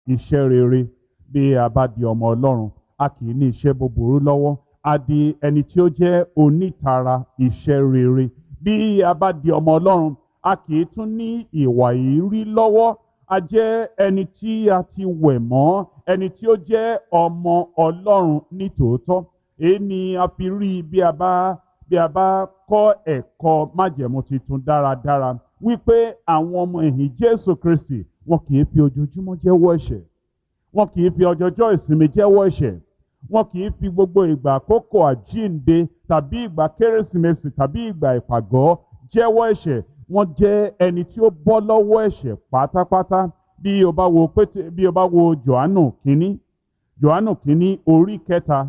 iṣẹ́ rere bí a bá di ọmọ ọlọ́run a kì í ní iṣẹ́ búburú lọ́wọ́ a di ẹni tí ó jẹ́ onítara iṣẹ́ rere bí a bá di ọmọ ọlọ́run a kì í tún ní ìwà ìrí lọ́wọ́ a jẹ́ ẹni tí a ti wẹ̀ mọ́ ẹni tí ó jẹ́ ọmọ ọlọ́run ní tòótọ́ èyí ni a fi rí bí a bá bí a bá kọ́ ẹ̀kọ́ májẹ̀mú tuntun dáradára wípé àwọn ọmọ ẹ̀yìn Jésù Kristi wọn kì í fi ojoojúmọ́ jẹ́wọ́ ẹ̀ṣẹ̀ wọn kì í fi ọjọ́jọ́ ìsinmi jẹ́wọ́ ẹ̀ṣẹ̀ wọn kì í fi gbogbo ìgbà àkókò àjíǹde tàbí ìgbà kérésìmesì tàbí ìgbà ìpàgọ́ jẹ́wọ́ ẹ̀ṣẹ̀ wọ́n jẹ́ ẹni tí ó bọ́ lọ́wọ́ ẹ̀ṣẹ̀ pátápátá bí o bá wo pété bí o bá wo Jòhánù kínní Jòhánù kínní orí kẹta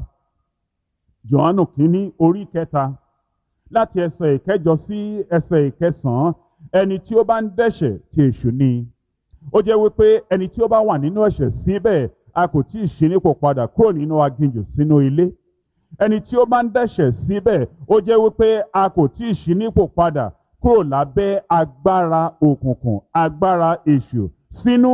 Jòhánù kínní orí kẹta láti ẹsẹ̀ ìkẹjọ sí ẹsẹ̀ ìkẹsàn-án ẹni tí ó bá ń dẹ́ṣẹ̀ tí èṣù ni ó jẹ́ wípé ẹni tí ó bá wà nínú ẹ̀ṣẹ̀ síbẹ̀ a kò tí ì ṣí nípò padà kúrò nínú aginjù sínú ilé ẹni tí ó bá ń dẹ́ṣẹ̀ síbẹ̀ ó jẹ́ wípé a kò tí ì ṣí nípò padà kúrò lábẹ́ agbára òkùnkùn agbára èṣù sínú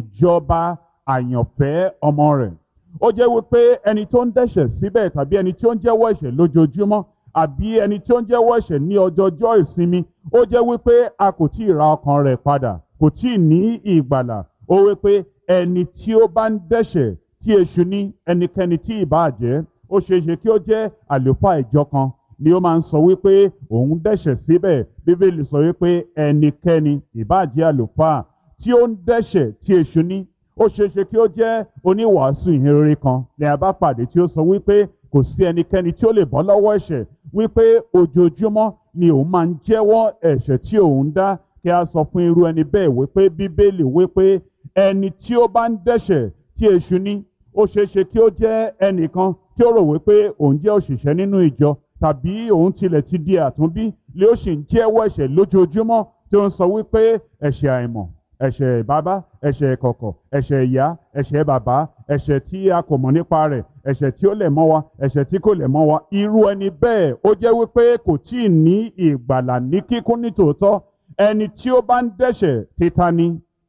ìjọba àyànfẹ́ ọmọ rẹ̀ ó jẹ́ wípé ẹni tó ń dẹ́ṣẹ̀ síbẹ̀ tàbí ẹni tí ó ń jẹ́wọ́ ẹ̀ṣẹ̀ lójoojúmọ́ àbí ẹni tí ó ń jẹ́wọ́ ẹ̀ṣẹ̀ ní ọjọ́jọ́ ìsinmi ó jẹ́ wípé a kò tí ì ra ọkàn rẹ̀ padà kò tí ì ní ìgbàlà ó wípé ẹni tí ó bá ń dẹ́ṣẹ̀ tí èṣù ní ẹnikẹ́ni tí ì bá jẹ́ ó ṣeé ṣe kí ó jẹ́ àlùfáà ìjọ kan ni ó máa ń sọ wípé òun dẹ́ṣẹ̀ síbẹ̀ bíbélì sọ wípé ẹnikẹ́ni ìbá jẹ́ àlùfáà tí ó ń dẹ́ṣẹ̀ tí èṣù ní ó ṣeé ṣe kí ó jẹ́ oníwàásù ìhìnrere kan ní a bá pàdé tí ó sọ wípé kò sí ẹnikẹ́ni tí ó lè bọ́ lọ́wọ́ ẹ̀ṣẹ̀ wípé ojoojúmọ́ ni òun máa ń jẹ́wọ́ ẹ̀ṣẹ̀ tí òun dá kí a sọ fún irú ẹni bẹ́ẹ̀ wípé bíbélì wípé ẹni tí ó bá ń dẹ́ṣẹ̀ tí èṣù ní ó ṣeé ṣe kí ó jẹ́ ẹnìkan tí ó rò wípé òun jẹ́ òṣìṣẹ́ nínú ìjọ tàbí òun tilẹ̀ ti di àtúnbí lé ó sì ń jẹ́wọ́ ẹ̀ṣẹ̀ lójoojúmọ́ tí ó ń sọ wípé ẹ̀ṣẹ̀ àìmọ̀ ẹ̀ṣẹ̀ bàbá ẹ̀ṣẹ̀ ìkọ̀kọ̀ ẹ̀ṣẹ̀ ìyá ẹ̀ṣẹ̀ bàbá ẹ̀ṣẹ̀ tí a kò mọ̀ nípa rẹ̀ ẹ̀ṣẹ̀ tí ó lẹ̀ mọ́ wa ẹ̀ṣẹ̀ tí kò lẹ̀ mọ́ wa irú ẹni bẹ́ẹ̀ ó jẹ́ wípé kò tí ì ní ìgbàlà ní kíkún ní tòótọ́ ẹni tí ó bá ń dẹ́ṣẹ̀ títa ni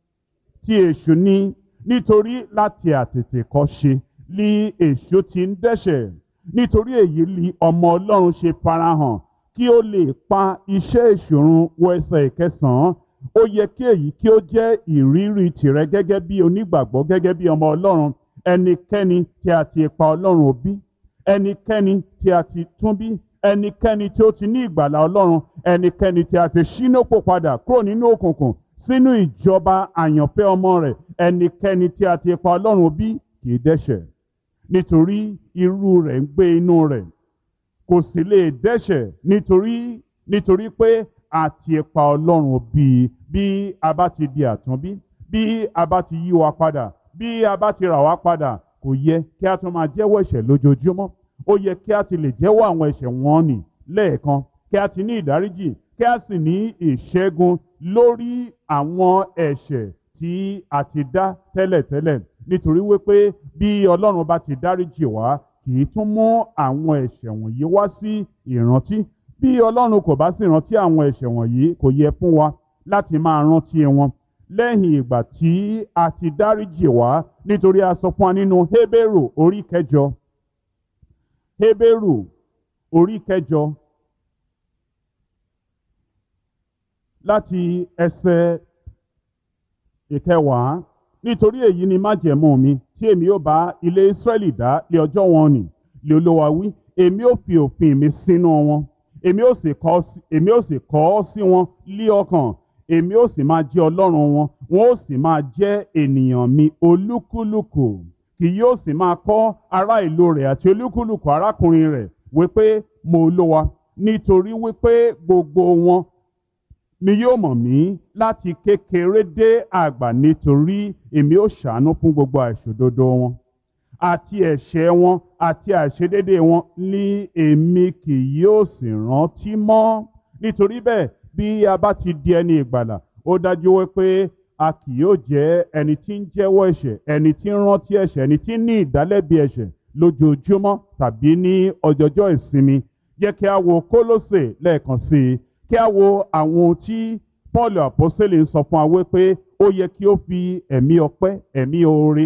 tí èṣù ní nítorí láti àtètè kọ́ ṣe ní èṣù ti ń dẹ́ṣẹ̀ nítorí èyí ni ọmọ ọlọ́run ṣe farahàn kí ó lè pa iṣẹ́ ìṣòrun wọ ẹsẹ̀ ìkẹsàn-án ó yẹ kí èyí kí ó jẹ́ ìrírí tìrẹ gẹ́gẹ́ bí onígbàgbọ́ gẹ́gẹ́ bí ọmọ ọlọ́run ẹnikẹ́ni tí a ti pa ọlọ́run òbí ẹnikẹ́ni tí a ti tún bí ẹnikẹ́ni tí ó ti ní ìgbàlà ọlọ́run ẹnikẹ́ni tí a ti ṣínópò padà kúrò nínú òkùnkùn sínú ìjọba àyànfẹ́ ọmọ rẹ̀ ẹnikẹ́ni tí a ti pa ọlọ́run òbí kì í dẹ́ṣẹ̀ nítorí irú rẹ̀ ń gbé inú rẹ̀ kò sì lè dẹ́ṣẹ̀ nítorí nítorí pé a ti pa ọlọ́run bí bí a bá ti di àtúnbí bí a bá ti yí wa padà bí a bá ti rà wá padà kò yẹ kí a tún máa jẹ́wọ́ ẹ̀ṣẹ̀ lójoojúmọ́ ó yẹ kí a ti lè jẹ́wọ́ àwọn ẹ̀ṣẹ̀ wọn nì lẹ́ẹ̀kan kí a ti ní ìdáríjì kí a sì ní ìṣẹ́gun lórí àwọn ẹ̀ṣẹ̀ tí a ti dá tẹ́lẹ̀tẹ́lẹ̀ nítorí wípé bí ọlọ́run bá ti dáríjì wá kì í tún mú àwọn ẹ̀ṣẹ̀ wọ̀nyí wá sí ìrántí bí ọlọ́run kò bá sì rántí àwọn ẹ̀ṣẹ̀ wọ̀nyí kò yẹ fún wa láti máa rántí wọn lẹ́yìn ìgbà tí a ti dáríjì wá nítorí a sọ fún wa nínú Hébérù orí kẹjọ Hébérù orí kẹjọ láti ẹsẹ̀ ìkẹwàá nítorí èyí ni májẹ̀mú mi tí èmi ó bá ilé Ísírẹ́lì dá lé ọjọ́ wọn nì lé Olúwa wí èmi ó fi òfin mi sínú wọn èmi ó sì kọ èmi ó sì kọ ọ́ sí wọn lé ọkàn èmi ó sì máa jẹ́ ọlọ́run wọn wọn ó sì máa jẹ́ ènìyàn mi olúkúlùkù kì yóò sì máa kọ́ ará ìlú rẹ̀ àti olúkúlùkù arákùnrin rẹ̀ wípé mo Olúwa nítorí wípé gbogbo wọn ni yóò mọ̀ mí láti kékeré dé àgbà nítorí èmi ó ṣàánú fún gbogbo àìṣòdodo wọn àti ẹ̀ṣẹ̀ wọn àti àìṣedédé wọn ní èmi kì yóò sì rántí mọ́ nítorí bẹ́ẹ̀ bí a bá ti di ẹni ìgbàlà ó dájú wípé a kì yóò jẹ́ ẹni tí ń jẹ́wọ́ ẹ̀ṣẹ̀ ẹni tí ń rántí ẹ̀ṣẹ̀ ẹni tí ń ní ìdálẹ́bi ẹ̀ṣẹ̀ lójoojúmọ́ tàbí ní ọjọ́jọ́ ìsinmi jẹ́ kí a wo Kólósè lẹ́ẹ̀kan sí i kí a wo àwọn ohun tí Paul àpọ́sẹ̀lẹ̀ ń sọ fún wa wípé ó yẹ kí ó fi ẹ̀mí ọpẹ́ ẹ̀mí oore